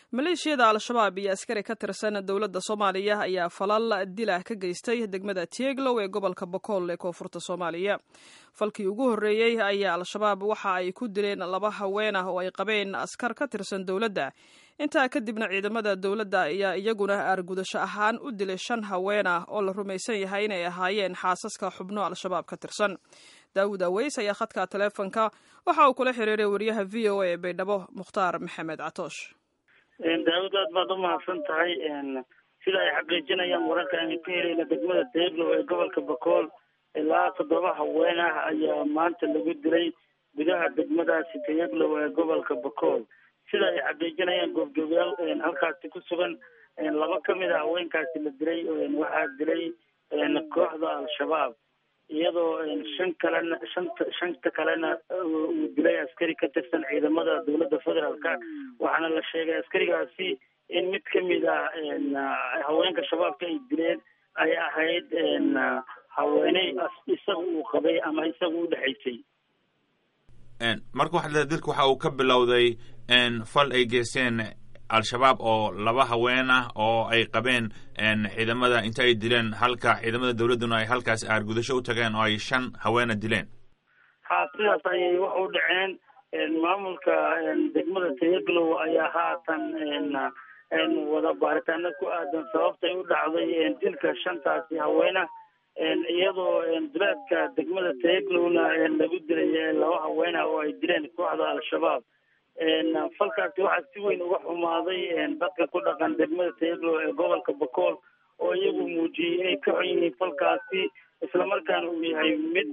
maleeshiyada al-shabaab iyo askari ka tirsan dowladda soomaaliya ayaa falal dilah ka geystay degmada tieglow ee gobolka bokool ee koonfurta soomaaliya falkii ugu horreeyey ayaa al-shabaab waxa ay ku dileen laba haween ah oo ay qabeen askar ka tirsan dowladda intaa kadibna ciidamada dowladda ayaa iyaguna aargudasho ahaan u dilay shan haween ah oo la rumaysan yahay inay ahaayeen xaasaska xubno al-shabaab ka tirsan daawud aweys ayaa khadka taleefonka waxa uu kula xiriiray wariyaha v o a ee baydhabo mukhtaar maxamed catoosh daawud aad baad u mahadsan tahay sida ay xaqiijinayaan wararka aynu ka helayna degmada deeglow ee gobolka bakool ilaa toddoba haween ah ayaa maanta lagu dilay gudaha degmadaasi tayaglow ee gobolka bakool sida ay xaqiijinayaan goobjoogayaal halkaasi ku sugan laba kamid a haweenkaasi la dilay waxaa dilay kooxda al-shabaab iyadoo shan kalena shanta shanta kalena uu dilay askari ka tirsan ciidamada dowladda federaalka waxaana la sheegay askarigaasi in mid kamid ah haweenka shabaabka ay dileen ay ahayd haweeney isaga uu qabay ama isaga u dhexaysay marka waxaad leedahay dilka waxa uu ka bilowday fal ay geysteen al-shabaab oo laba haween ah oo ay qabeen ciidamada inta ay dileen halka ciidamada dowladduna ay halkaas aargudasho u tageen oo ay shan haweena dileen ha sidaas ayay wax u dhaceen maamulka degmada tayaglow ayaa haatan wada baaritaano ku aadan sababtay u dhacday dilka shantaasi haweena iyadoo duleedka degmada tayaglowna lagu dilay laba haweena oo ay dileen kooxda al-shabaab falkaasi waxaa si weyn uga xumaaday dadka ku dhaqan degmada tayaglow ee gobolka bakool oo iyagu muujiyey inay ka xun yihiin falkaasi islamarkaana uu yahay mid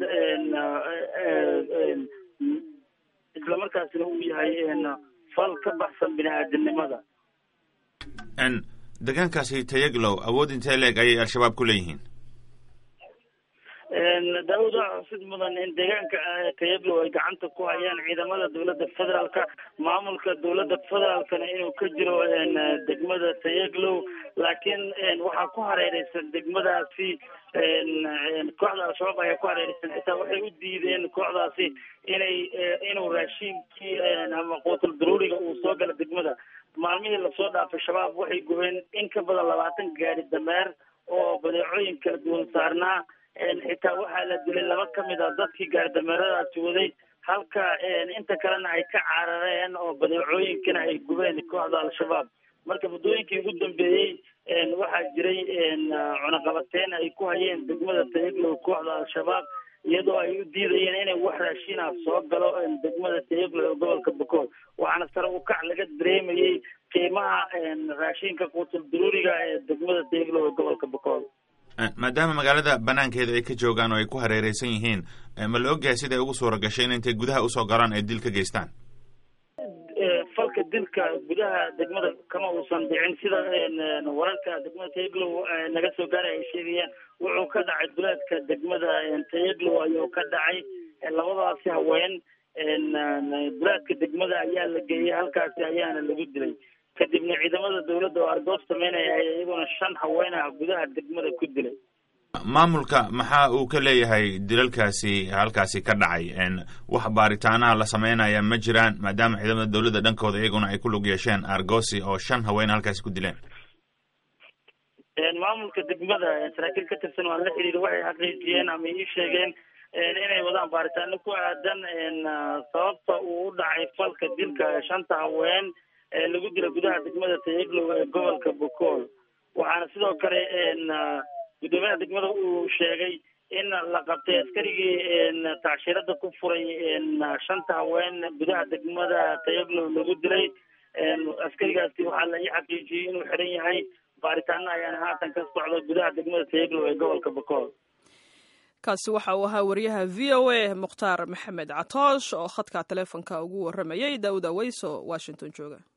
islamarkaasina uu yahay fal ka baxsan bini aadamnimada deegaankaasi tayaglow awood intee leeg ayay al-shabaab ku leeyihiin daawud waxaa xusid mudan in deegaanka tayaglow ay gacanta ku hayaan ciidamada dowladda federaalka maamulka dowladda federaalkana inuu ka jiro degmada tayaglow laakiin waxaa ku hareereysan degmadaasi kooxda al-shabaab ayaa ku hareereysan xitaa waxay u diideen kooxdaasi inay inuu raashiinkii ama quutul daruuriga uu soo gala degmada maalmihii lasoo dhaafay shabaab waxay gubeen in ka badan labaatan gaari dameer oo badeecooyin kala duwan saarnaa xitaa waxaa la dilay laba kamid a dadkii gaaridameeradaasi waday halka inta kalena ay ka carareen oo badeecooyinkana ay gubeen kooxda al-shabaab marka muddooyinkii ugu dambeeyey waxaa jiray cunaqabateyn ay ku hayeen degmada tayaglow kooxda al-shabaab iyadoo ay u diidayeen inay wax raashin ah soo galo degmada tayaglow ee gobolka bakool waxaana sare u kac laga dareemayey qiimaha raashinka quutul daruuriga ee degmada tayaglow ee gobolka bakool maadaama magaalada banaankeeda ay ka joogaan oo ay ku hareereysan yihiin ma la ogyahay siday ugu suura gashay in intay gudaha usoo galaan ay dil ka geystaan falka dilka gudaha degmada kama uusan dhicin sida wararka degmada tayaglow naga soo gaaray ay sheegayaan wuxuu ka dhacay duleedka degmada tayaglow ayuu ka dhacay labadaasi haween duleedka degmada ayaa la geeyey halkaasi ayaana lagu dilay kadibna ciidamada dowladda oo argoob sameynaya ay iyaguna shan haween ah gudaha degmada ku dilay maamulka maxaa uu ka leeyahay dilalkaasi halkaasi ka dhacay wax baaritaanaha la sameynaya ma jiraan maadaama ciidamada dowladda dhankooda iyaguna ay ku lug yeesheen argosi oo shan haween halkaasi ku dileen maamulka degmada saraakiil ka tirsan waan la xiriir waxay xaqiijiyeen ama ii sheegeen inay wadaan baaritaano ku aadan sababta uu u dhacay falka dilka shanta haween lagu dila gudaha degmada tayaglow ee gobolka bokool waxaana sidoo kale guddoomiyaha degmada uu sheegay in la qabtay askarigii tacshirada ku furay shanta haween gudaha degmada tayaglow lagu dilay askarigaasi waxaa la ii xaqiijiyey inuu xiran yahay baaritaano ayaana haatan ka socda gudaha degmada tayaglow ee gobolka bokool kaasi waxa uu ahaa wariyaha v o a mukhtaar maxamed catoosh oo khadka taleefonka ugu waramayay daawud aweys oo washington jooga